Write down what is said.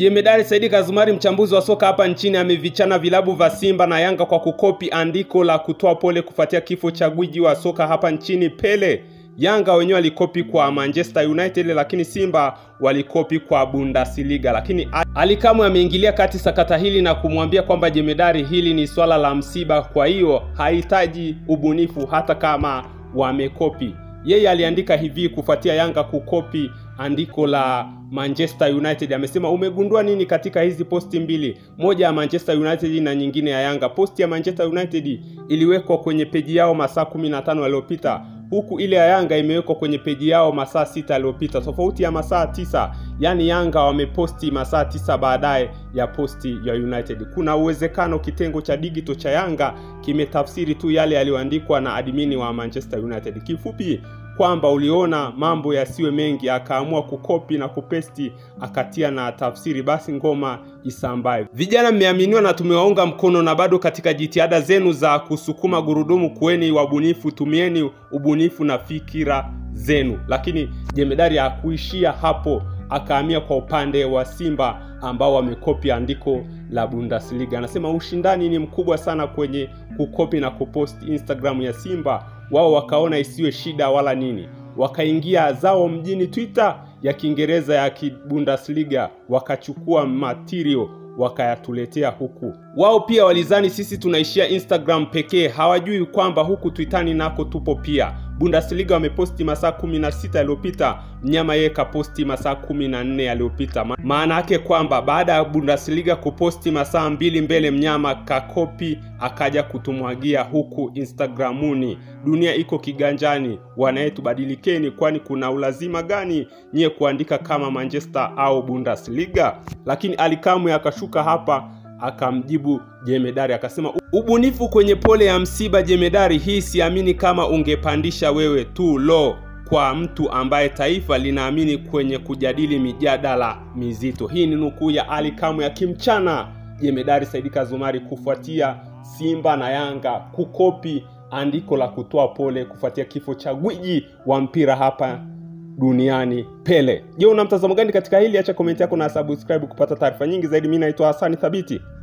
Jemedari Saidi Kazumari, mchambuzi wa soka hapa nchini, amevichana vilabu vya Simba na Yanga kwa kukopi andiko la kutoa pole kufuatia kifo cha gwiji wa soka hapa nchini Pele. Yanga wenyewe walikopi kwa Manchester United, lakini Simba walikopi kwa Bundesliga. Lakini Ali Kamwe ameingilia kati sakata hili na kumwambia kwamba jemedari, hili ni swala la msiba, kwa hiyo hahitaji ubunifu hata kama wamekopi. Yeye aliandika hivi kufuatia Yanga kukopi andiko la Manchester United. Amesema umegundua nini katika hizi posti mbili, moja ya Manchester United na nyingine ya Yanga? Posti ya Manchester United iliwekwa kwenye peji yao masaa 15 yaliyopita huku ile ya Yanga imewekwa kwenye peji yao masaa sita yaliyopita, tofauti ya masaa tisa. Yaani Yanga wameposti masaa tisa baadaye ya posti ya United. Kuna uwezekano kitengo cha digital cha Yanga kimetafsiri tu yale yaliyoandikwa na admini wa Manchester United. Kifupi kwamba uliona mambo yasiwe mengi, akaamua kukopi na kupesti, akatia na tafsiri, basi ngoma isambaye. Vijana mmeaminiwa na tumewaunga mkono, na bado katika jitihada zenu za kusukuma gurudumu, kuweni wabunifu, tumieni ubunifu na fikira zenu. Lakini jemedari hakuishia hapo, akahamia kwa upande wa Simba ambao wamekopi andiko la Bundesliga. Anasema ushindani ni mkubwa sana kwenye kukopi na kuposti Instagram ya Simba. Wao wakaona isiwe shida wala nini, wakaingia zao mjini Twitter ya Kiingereza ya Bundesliga, wakachukua material wakayatuletea huku. Wao pia walizani sisi tunaishia Instagram pekee, hawajui kwamba huku Twitani nako tupo pia. Bundesliga wameposti masaa 16 yaliyopita, mnyama yeye kaposti masaa 14 yaliyopita. Maana yake kwamba baada ya Bundesliga kuposti masaa mbili mbele, mnyama kakopi akaja kutumwagia huku Instagramuni. Dunia iko kiganjani, wanayetu badilikeni, kwani kuna ulazima gani nyie kuandika kama Manchester au Bundesliga? Lakini Alikamwe akashuka hapa akamjibu jemedari akasema, ubunifu kwenye pole ya msiba jemedari, hii siamini kama ungepandisha wewe tu lo kwa mtu ambaye taifa linaamini kwenye kujadili mijadala mizito. Hii ni nukuu ya Ali Kamwe akimchana jemedari Saidi Kazumari kufuatia Simba na Yanga kukopi andiko la kutoa pole kufuatia kifo cha gwiji wa mpira hapa duniani Pele. Je, una mtazamo gani katika hili? Acha komenti yako na subscribe kupata taarifa nyingi zaidi. Mimi naitwa Hasani Thabiti.